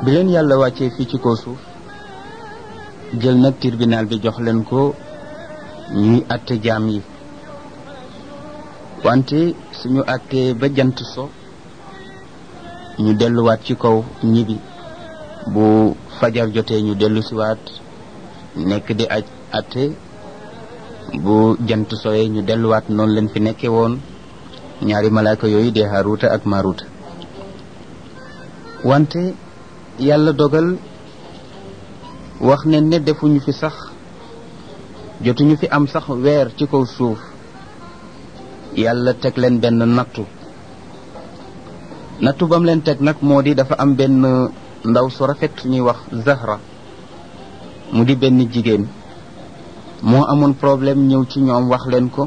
bi leen yàlla wàccee fii ci kaw suuf jël nag tribunal bi jox leen ko ñuy atte jaam yi wante suñu attee ba jant so ñu delluwaat ci kaw ñibi bu fajar jotee ñu dellu siwaat nekk di aj atte bu jant soyee ñu delluwaat noonu leen fi nekkee woon ñaari malaaka yooyu di Haaruuta ak Maaruuta wante yàlla dogal wax ne ne defuñu fi sax jotuñu fi am sax weer ci kaw suuf yàlla teg leen benn nattu nattu bam leen teg nag moo di dafa am benn ndaw su rafet suñuy wax Zahra mu di benn jigéen moo amoon problème ñëw ci ñoom wax leen ko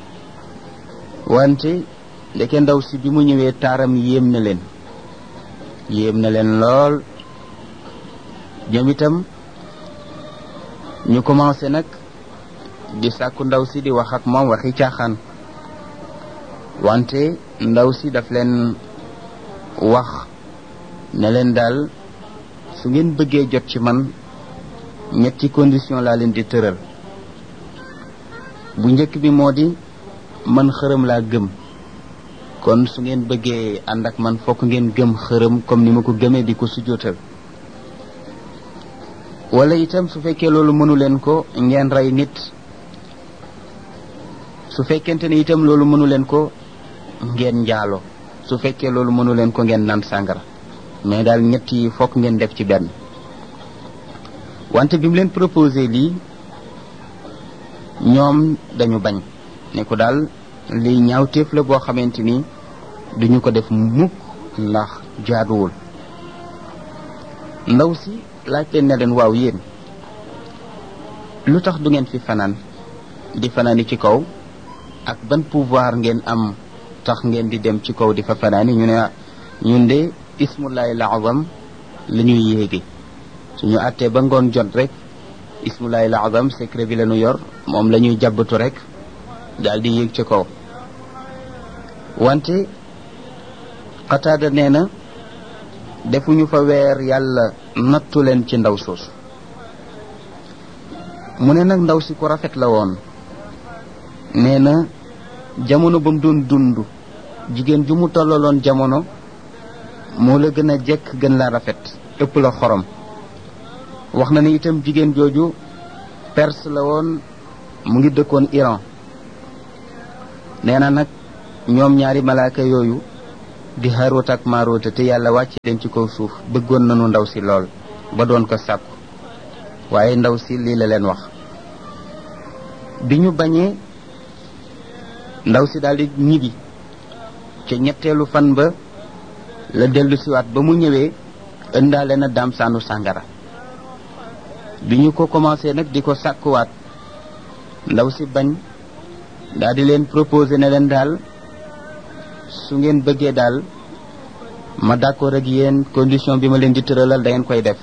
wante ndeke ndaw si bi mu ñëwee taaram yéem na leen yéem na leen lool ñoom itam ñu commencé nag di sàkku ndaw si di wax ak moom waxi caaxaan wante ndaw si daf leen wax ne leen daal su ngeen bëggee jot ci man ñetti condition laa leen di tëral bu njëkk bi moo di man xërëm laa gëm kon su ngeen bëggee ànd ak man fokk ngeen gëm xërëm comme ni ma ko gëmee di ko sujjóotal wala itam su fekkee loolu mënu leen ko ngeen rey nit su fekkente ne itam loolu mënu leen ko ngeen njaalo su fekkee loolu mënu leen ko ngeen naan sàngara mais daal ñett yi fokk ngeen def ci benn wante bi mu leen proposé lii ñoom dañu bañ ne ko daal lii ñaawteef la boo xamante ni duñu ko def mukk ndax jaaduwul ndaw si laaj leen ne leen waaw yéen lu tax du ngeen fi fanaan di fanaani ci kaw ak ban pouvoir ngeen am tax ngeen di dem ci kaw di fa fanaani ñu ne ñun de ismullahi lazam la ñuy yéegi suñu àttee ba ngoon jot rek ismullahi lazam secret bi la ñu yor moom la ñuy jàbbatu rek daal di yéeg ci kaw wante xataada nee na defuñu fa weer yàlla nattu leen ci ndaw soosu mu ne nag ndaw si ku rafet la woon nee na jamono ba mu doon dund jigéen ju mu tollaloon jamono moo la gën a jekk gën la rafet ëpp la xorom wax na ni itam jigéen jooju perse la woon mu ngi dëkkoon Iran nee na nag ñoom ñaari malaaka yooyu di Haaruut ak Maaruut te yàlla wàcce leen ci kaw suuf bëggoon nañu ndaw si lool ba doon ko sàkku waaye ndaw si lii la leen wax bi ñu bañee ndaw si daldi ñibbi ca ñetteelu fan ba la dellu siwaat ba mu ñëwee ëndaale na daam saanu sàngara bi ñu ko commencé nag di ko sàkkuwaat ndaw si bañ daal di leen proposé ne leen daal su ngeen bëggee daal ma d'accord ak yéen condition bi ma leen di tëralal da ngeen koy def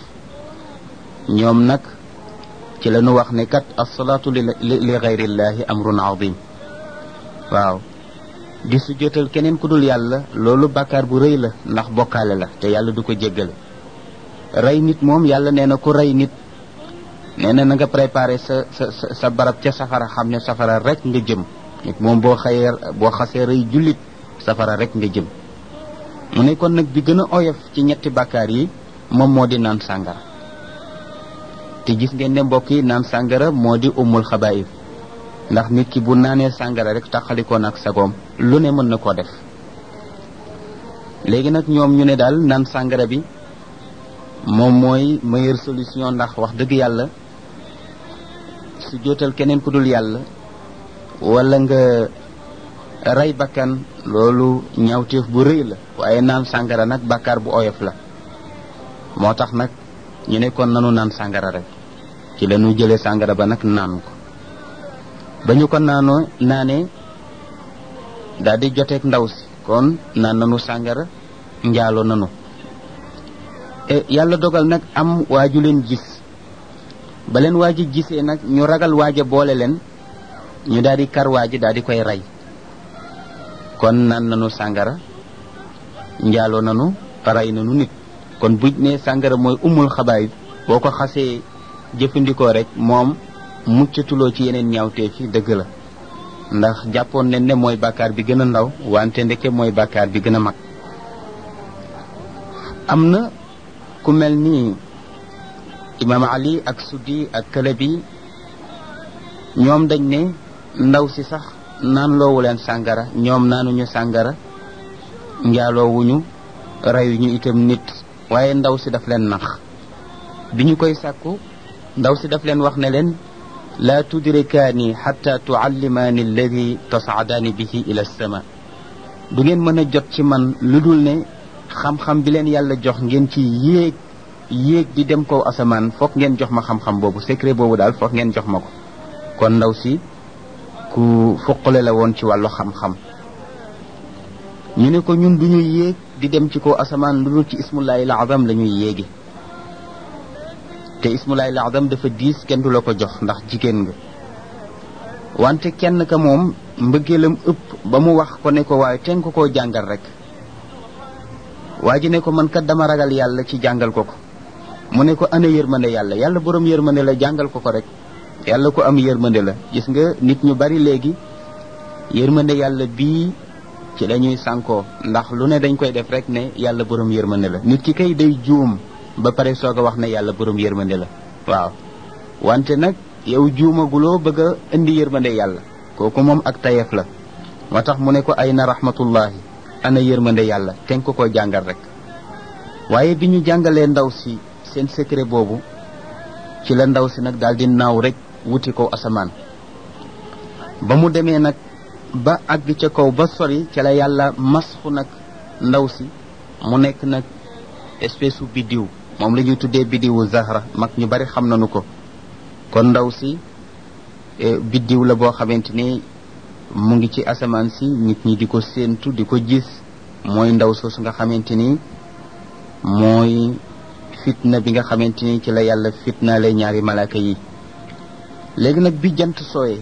ñoom nag ci la ñu wax ne kat asalaatu li li gayrillahi amrun azim waaw di su jotal keneen ku dul yàlla loolu bàkkaar bu rëy la ndax bokkaale la te yàlla du ko jéggale rey nit moom yàlla nee na ku rey nit nee na na nga préparé sa sa sa barab ca safara xam ne safara rek nga jëm nit moom boo xëyee boo xasee rey jullit safara rek nga jëm mu ne kon nag bi gën a oyof ci ñetti bàkkaar yi moom moo di naan sàngara te gis ngeen ne mbokk yi naan sàngara moo di umul xabaayib ndax nit ki bu naanee sàngara rek taxalikoo nag sagoom lu ne mën na koo def léegi nag ñoom ñu ne daal naan sàngara bi moom mooy meilleure solution ndax wax dëgg yàlla su jootal keneen ku dul yàlla wala nga rey bakkan loolu ñawteef bu rëy la waaye naan sàngara nag bàkkaar bu oyof la moo tax nag ñu ne kon nanu naan sàngara rek ci la ñu jëlee sàngara ba nag naan ko ba ñu ko naanoo naanee daal di joteeg ndaw si kon naan nanu sàngara njaaloo nanu yàlla dogal nag am waaju leen gis ba leen waaji gisee nag ñu ragal waaja boole leen ñu daal di kar waaji daal di koy rey kon naan nanu sàngara njaaloo nanu rey nanu nit kon buñ ne sàngara mooy umul xabaay boo ko xasee jëfandikoo rek moom muccatuloo ci yeneen ñaawteef yi dëgg la ndax jàppoon nañ ne mooy bàkkaar bi gën a ndaw wante ndeke mooy bàkkaar bi gën a mag am na ku mel ni imaam ali ak suddi ak kalabi ñoom dañ ne ndaw si sax naan loowu leen sàngara ñoom naanuñu sàngara njaaloowuñu reyuñu itam nit waaye ndaw si daf leen nax bi ñu koy sàkku ndaw si daf leen wax ne leen laa tudrikaani xatta tuallimaani alladi tasaadaani bihi ila sama du ngeen mën a jot ci man lu dul ne xam-xam bi leen yàlla jox ngeen ci yéeg yéeg di dem kaw asamaan foog ngeen jox ma xam-xam boobu secret boobu daal foog ngeen jox ma ko kon ndaw si ku fuqale la woon ci wàllu xam-xam ñu ne ko ñun du ñu yéeg di dem ci kaw asamaan lu dul ci ismullahi lazam la ñuy yéegi te ismullahi lazam dafa diis kenn du la ko jox ndax jigéen nga wante kenn ka moom mbëggeelam ëpp ba mu wax ko ne ko waaye ten ko koo jàngal rek waa ji ne ko man kat dama ragal yàlla ci jàngal ko ko mu ne ko ana yërmande yàlla yàlla borom yërmande la jàngal ko ko rek yàlla ko am yërmande la gis nga nit ñu bari léegi yërmande yàlla bii ci lañuy sànkoo ndax lu ne dañ koy def rek ne yàlla borom yërmande la nit ki kay day juum ba pare soog a wax ne yàlla borom yërmande la waaw wante nag yow juumaguloo bëgg a indi yërmande yàlla kooku moom ak tayeef la moo tax mu ne ko ay na rahmatullahi ana yërmande yàlla ten ko ko jàngal rek waaye bi ñu jàngalee ndaw si seen secret boobu ci la ndaw si nag daal di naaw rek wuti ko asamaan ba mu demee nag ba àgg ca kaw ba sori ca la yàlla masxu nag ndaw si mu nekk nag espèce u biddiw moom la ñuy tuddee biddiwu zahra mag ñu bari xam nañu ko kon ndaw si biddiw la boo xamante ni mu ngi ci asamaan si nit ñi di ko séentu di ko gis mooy ndaw soosu nga xamante ni mooy fitna bi nga xamante ni ci la yàlla fitnaale ñaari malaaka yi léegi nag bi jant sooyee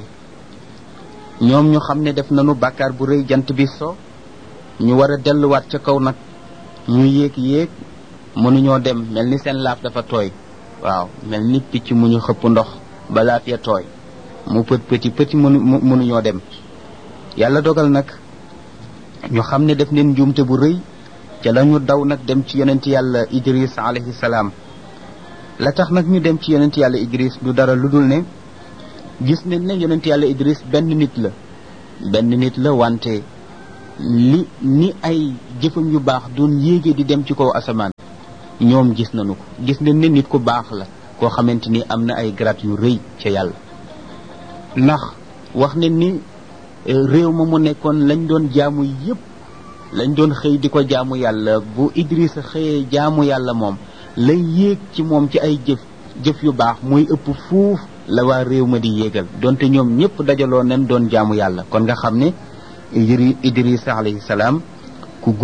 ñoom ñu xam ne def nañu bàkkaar bu rëy jant bi so ñu war a delluwaat ca kaw nag ñu yéeg yéeg mënuñoo dem mel ni seen laaf dafa tooy waaw mel ni picc mu ñu xëpp ndox ba laaf ya tooy mu pët pëti pëti mënu mënuñoo dem yàlla dogal nag ñu xam ne def neen njuumte bu rëy ca la ñu daw nag dem ci yonent yàlla idris alayhi salaam la tax nag ñu dem ci yonent yàlla idris du dara lu dul ne gis nañ ne yonent yàlla idris benn nit la benn nit la wante li ni ay jëfam yu baax doon yéege di dem ci kaw asamaan ñoom gis nañu ko gis nañ ne nit ku baax la koo xamante ni am na ay grade yu rëy ca yàlla ndax wax nañ ni réew ma mu nekkoon lañ doon jaamu yépp lañ doon xëy di ko jaamu yàlla bu Idrissa xëyee jaamu yàlla moom lay yéeg ci moom ci ay jëf jëf yu baax muy ëpp fuuf la waa réew ma di yéegal donte ñoom ñëpp dajaloo nañ doon jaamu yàlla kon nga xam ne Idrissa alayhi salaam